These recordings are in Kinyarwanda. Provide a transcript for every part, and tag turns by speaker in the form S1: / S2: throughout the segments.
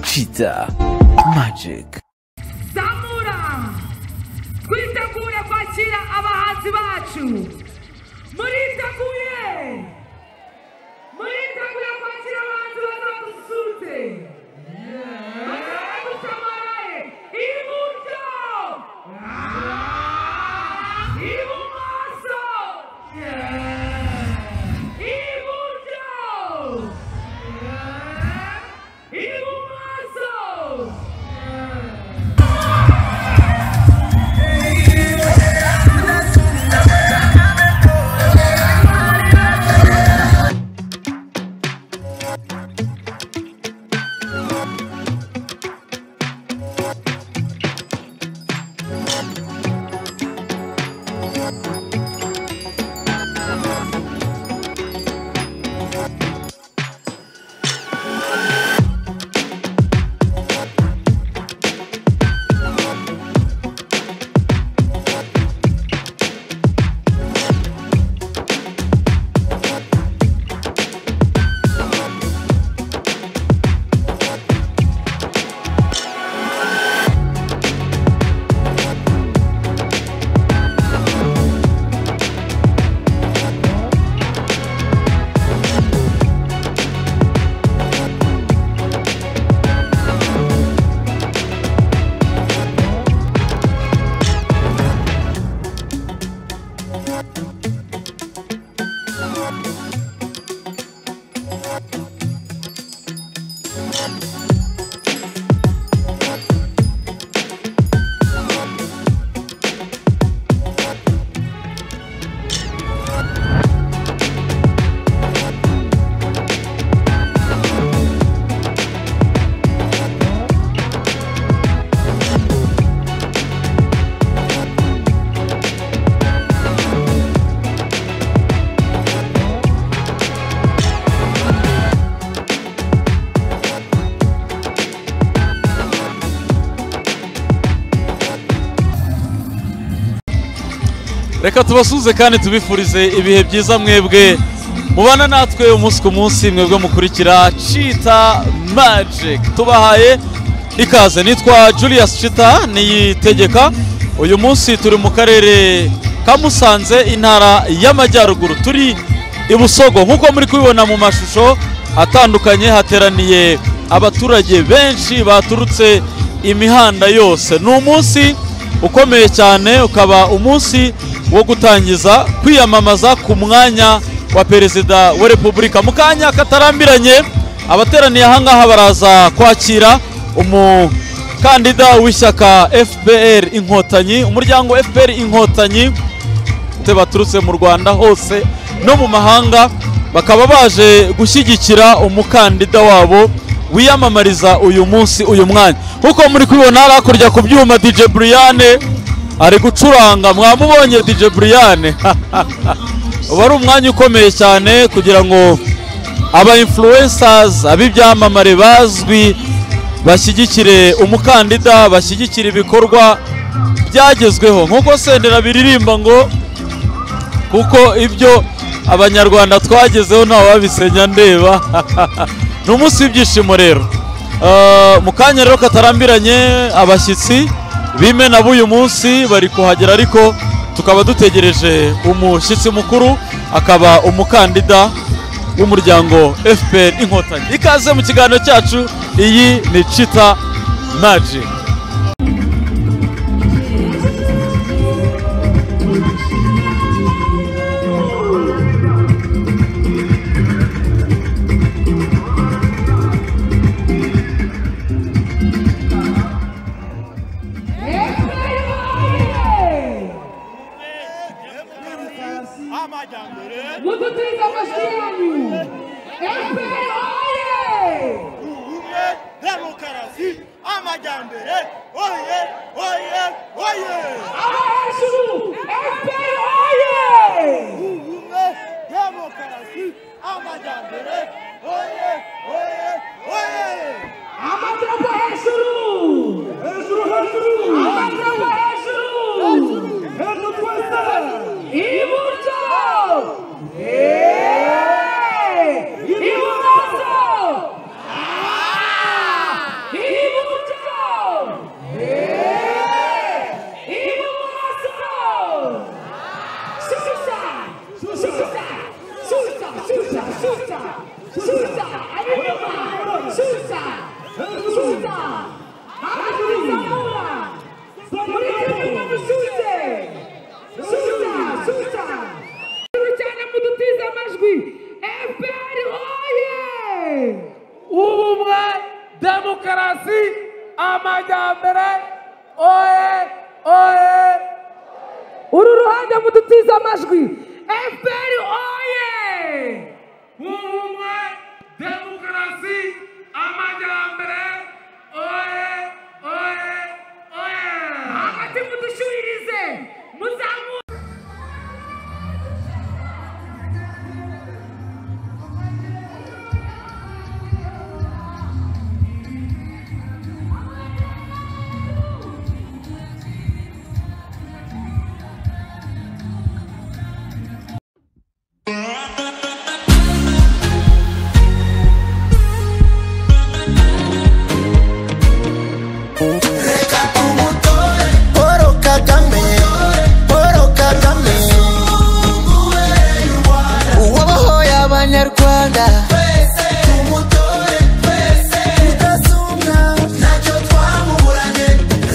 S1: Pizza Magic
S2: zamura twitegure kwakira abahanzi bacu muriteguye muriteguye kwakira abahanzi bazadusurutse bazadusamaraye iburyo ibumoso iburyo ibumoso
S3: reka tubasuhuze kandi tubifurize ibihe byiza mwebwe mubana natwe umunsi ku munsi mwebwe mukurikira cita magic tubahaye ikaze nitwa julius cita niyitegeka uyu munsi turi mu karere ka musanze intara y'amajyaruguru turi i busogo nk'uko muri kubibona mu mashusho atandukanye hateraniye abaturage benshi baturutse imihanda yose ni umunsi ukomeye cyane ukaba umunsi wo gutangiza kwiyamamaza ku mwanya wa perezida wa repubulika mu kanya katarambiranye abateraniye ahangaha baraza kwakira umukandida w'ishyaka fpr inkotanyi umuryango fpr inkotanyi ndetse baturutse mu rwanda hose no mu mahanga bakaba baje gushyigikira umukandida wabo wiyamamariza uyu munsi uyu mwanya nk'uko muri kubibona hari hakurya ku byuma dj buriyane ari gucuranga mwamubonye dj buriyane uba ari umwanya ukomeye cyane kugira ngo aba influencers ab'ibyamamare bazwi bashyigikire umukandida bashyigikire ibikorwa byagezweho nk'uko sendera biririmba ngo kuko ibyo abanyarwanda twagezeho ntawe wabisenya ndeba ni umunsi w'ibyishimo rero Eh, mu kanya rero katarambiranye abashyitsi b'imena b'uyu munsi bari kuhagera ariko tukaba dutegereje umushyitsi mukuru akaba umukandida w'umuryango fpr inkotanyi ikaze mu kiganiro cyacu iyi ni cita magic
S2: mudutuze amajwi yanyu efuperi oye
S4: ubumwe demokarasi amajyambere oye oye oye
S2: aho hejuru efuperi oye
S4: ubumwe demokarasi amajyambere oye oye oye
S2: amadarapo hejuru hejuru hejuru amadarapo hejuru hejuru twese iburyo ibumoso ibumoso Susa, Susa, Arizona, Politekinga Musuze, Susa, Susa. Cyane mudutize amajwi, FPR oye!
S5: ubumwe demokarasi amajyambere oye oye
S2: uru ruhande mudutize amajwi, FPR oye!
S5: ubumwe demokarasi amajyambere oye oye oye
S2: hagati mudushuririze muzamure
S6: Reka umutore Paul Kagame Paul Kagame uwabohoye abanyarwanda twese tumutore twese tudasumbwa ntacyo twamuburanye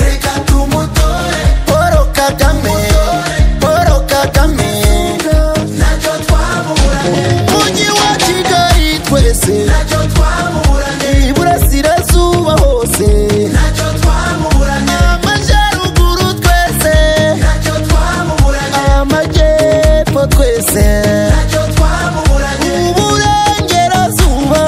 S6: reka tumutore Paul Kagame Paul Kagame ntacyo twamuburanye mujyi wa Kigali twese ntacyo twamuburanye iburasirazuba hose ntacyo twamuburanye amajyaruguru twese ntacyo twamuburanye amajyepfo twese ntacyo twamuburanye uburengerazuba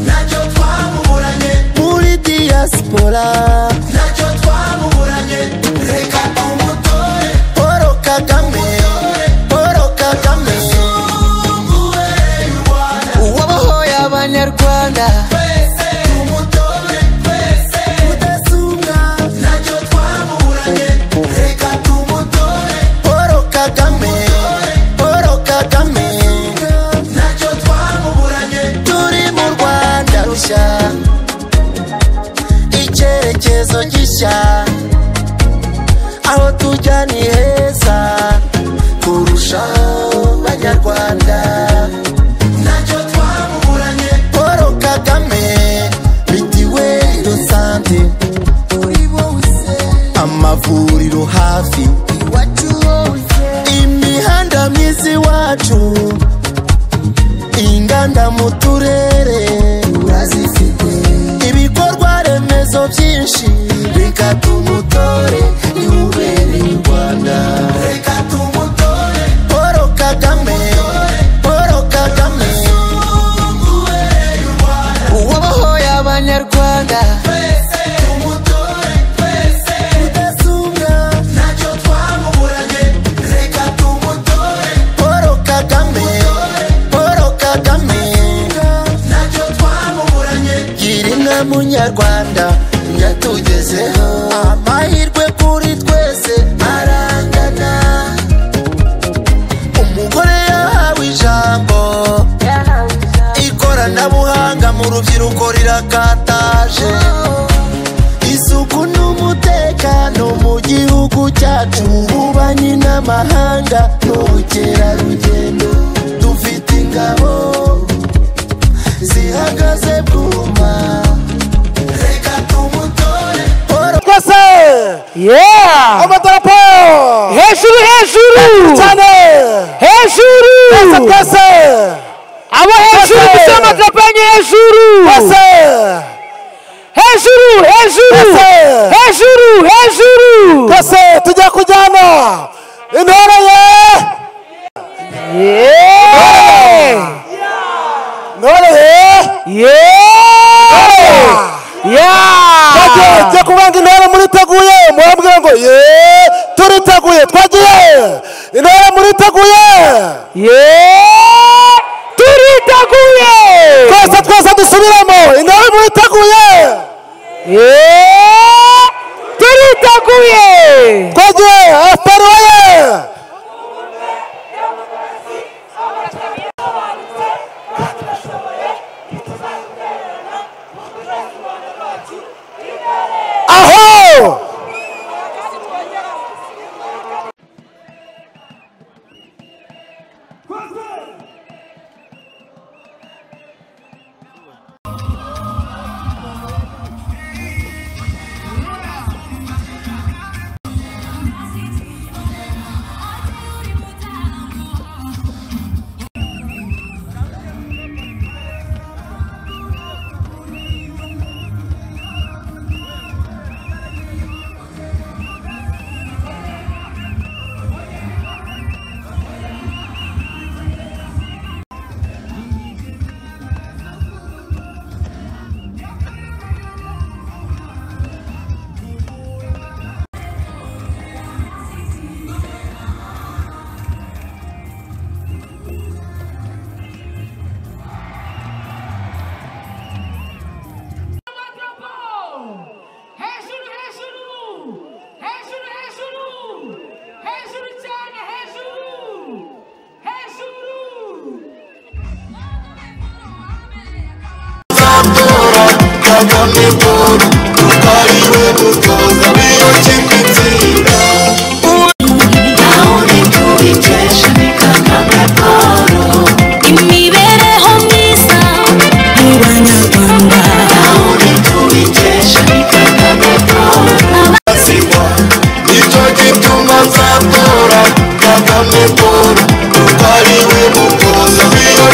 S6: ntacyo twamuburanye muri diaspora ntacyo twamuburanye reka tumutore Paul Kagame Paul Kagame uwabohoye abanyarwanda twese tumutore twese tudasumbwa ntacyo twaburanye reka tumutore Paul Kagame Paul Kagame ntacyo twamuburanye turi mu Rwanda rushya icyerekezo gishya aho tujya ni heza kurusha banyarwanda ntacyo twamuburanye paul kagame mitiweli sante uri wose amavuriro hafi iwacu wose imihanda myiza iwacu inganda mu turere urazifite ibikorwa remezo byinshi reka tumutore yubereye u rwanda reka tumutore paul kagame paul kagame uwabohoye abanyarwanda twese tumutore twese tudasumbwa ntacyo twamuburanye reka tumutore paul kagame paul kagame ntacyo twamuburanye gira inka munyarwanda yatugezeho amahirwe kuri twese arangana umugore yahawe ijambo ikoranabuhanga mu rubyiruko rirakataje isuku n'umutekano mu gihugu cyacu ububanyi n'amahanga n'ubukerarugendo dufite ingabo zihagaze bwuma reka tumutore Paul
S1: Yeah!
S6: amadarapo
S1: Hejuru hejuru!
S6: cyane
S1: Hejuru!
S6: twese
S1: Abo hejuru
S6: Pase!
S1: gusa amadrapanye hejuru!
S6: twese
S1: Hejuru hejuru!
S6: Pase!
S1: Hejuru hejuru!
S6: twese tujya kujyana intore ye
S1: Yeah!
S6: intore ye
S1: Yeah!
S6: twagiye
S1: Yeah!
S6: tujya kubanga intore muriteguye murambwira ngo ye turiteguye twagiye intore muriteguye
S1: Yeah! Turiteguye!
S6: twese twese dusubiremo intore muriteguye
S1: Yeah! Turiteguye!
S6: twagiye efuperi ye aho
S2: Amadarapo
S7: akamikoro utariwe mutoza niyo kipe itsinda
S8: imibereho myiza mu banyarwanda
S7: sida nicyo gituma nzatora kagame paul utariwe mutoza niyo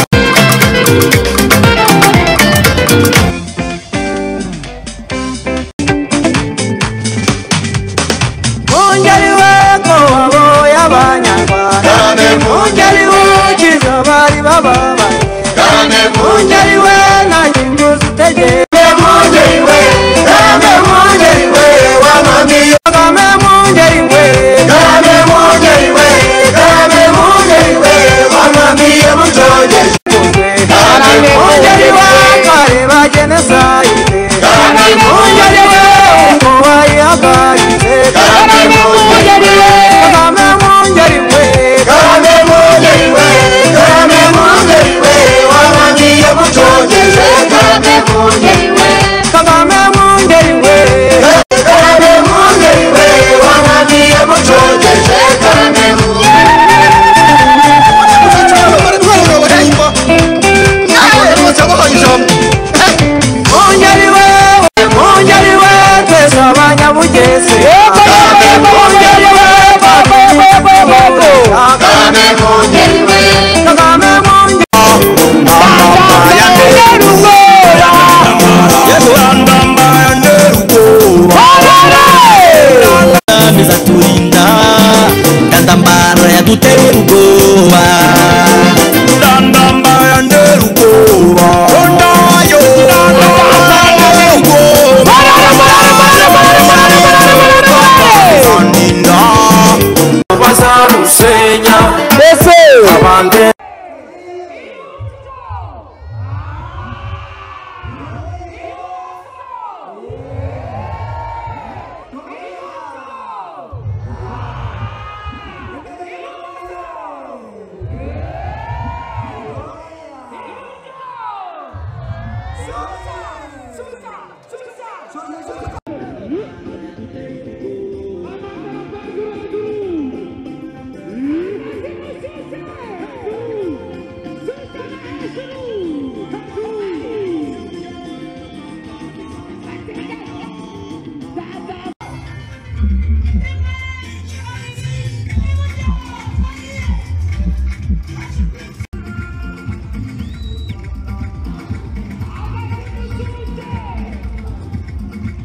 S1: Mungeri w'inkoho y'abanyarwanda
S7: cyane
S1: Mungeri w'ukiza abari bababaye
S7: cyane
S1: Mungeri we nta nyungu zitegeka Mungeri we Kagame Mungeri we
S7: wananiye
S1: Kagame Mungeri we
S7: cyane mungeriwe cyane mungeriwe wananiye mujogeje cyane
S1: Mungeri we
S7: mungeriwe
S1: kare bagenesayide
S7: cyane
S1: Mungeri we
S7: mungeriwe
S1: umuko wayihagaritse
S7: cyane mungeriwe
S1: Kagame Mungeri we
S7: cyane mungeriwe cyane mungeriwe wananiye mujogeje cyane
S1: Kagame Mungeri we
S7: cyane mungeriwe wananiye mujogeje cyane
S1: Mungeri we Mungeri we twese abanyabugese Mungeri we
S7: cyane mungeriwe
S1: Kagame Mungeri
S6: zaturinda ndandambara yaduteye ubwoba ndandamba yandera ubwoba ndayo ndandamba ubwoba ndandinda bazarusenya abandi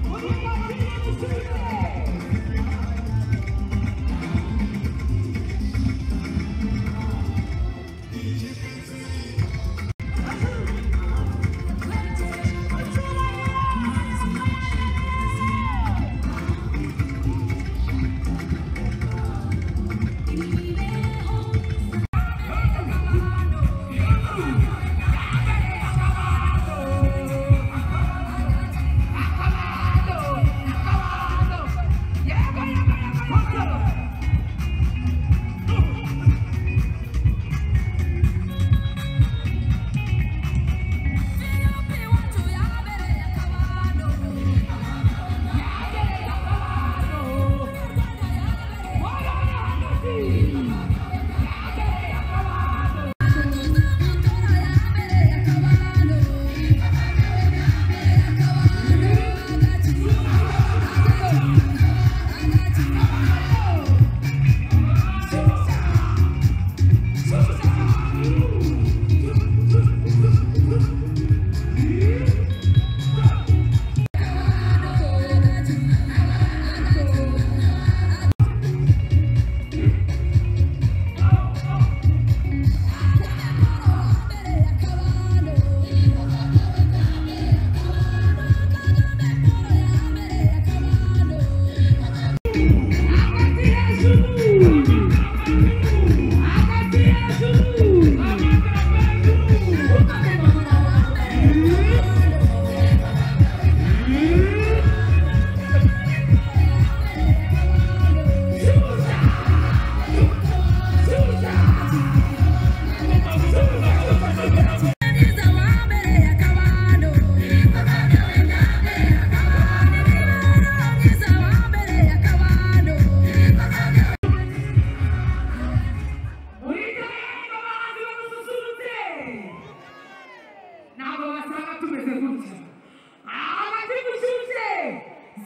S2: Uruhande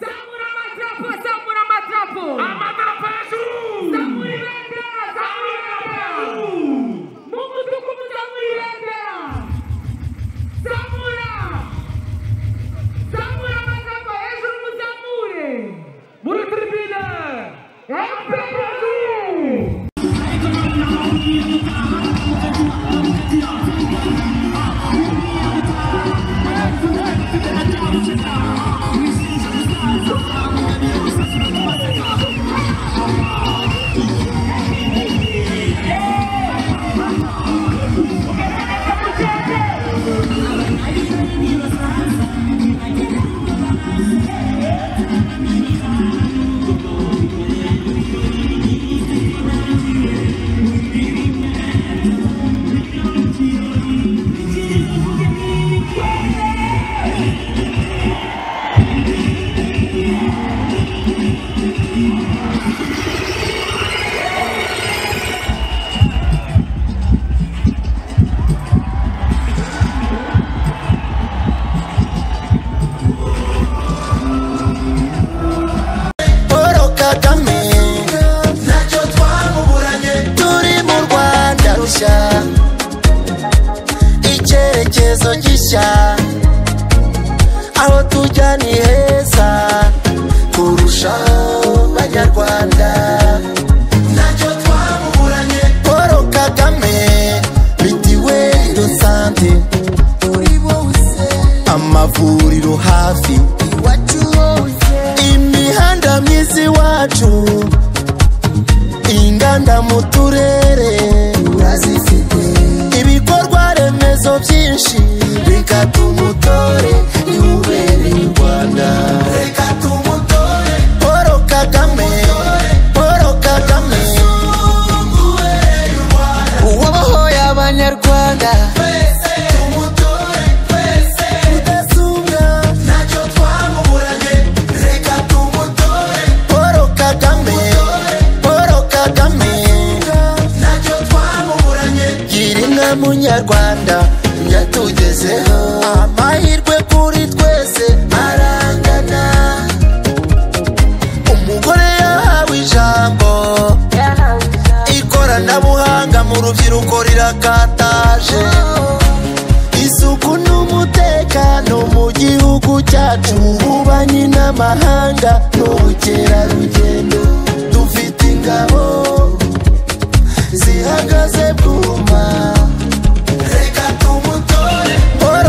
S2: zamura amadarapo zamura amadarapo
S9: amadarapo hejuru
S2: zamura ibendera zamura ibendera mu mudugudu zamura ibendera zamura zamura amadarapo hejuru muzamure
S9: muri tribine
S2: Emperi
S9: hejuru
S6: Paul Kagame ntacyo twamuburanye turi mu Rwanda rushya icyerekezo gishya aho tujya ni heza kurushaho banyarwanda ntacyo twamuburanye Paul Kagame mitiweli do sante amavuriro hafi imihanda myiza iwacu inganda mu turere urazifite ibikorwa remezo byinshi reka tumutore niwubere u rwanda reka tumutore paul kagame paul kagame uwabohoye abanyarwanda tumutore twese tudasumbwa ntacyo twamuburanye reka tumutore paul kagame paul kagame ntacyo twamuburanye gira inka munyarwanda yatugezeho amahirwe kuri twese arangana umugore yahawe ijambo ikoranabuhanga mu rubyiruko rirakataje isuku n'umutekano mu gihugu cyacu ububanyi n'amahanga n'ubukerarugendo dufite ingabo zihagaze bwuma reka tumutore Paul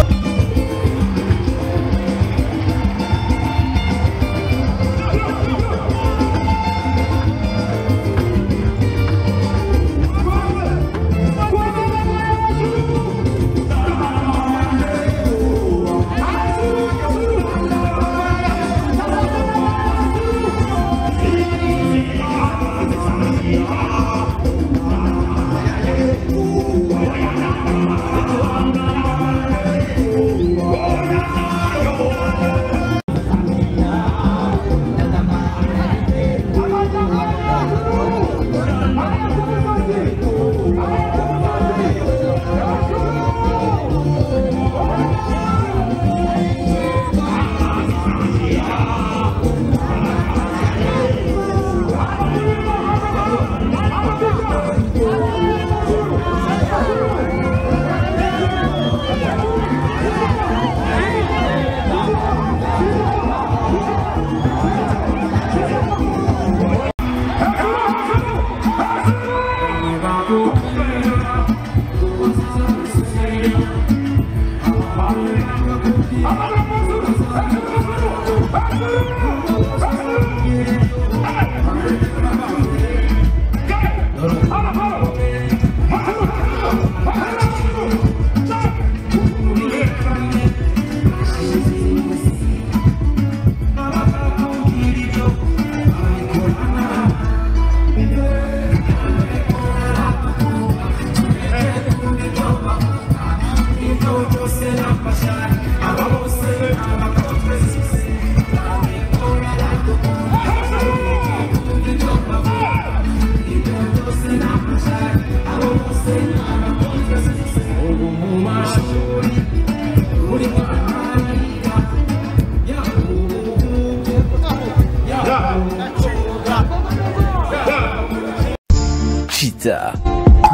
S10: Cheetah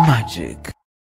S10: Magic.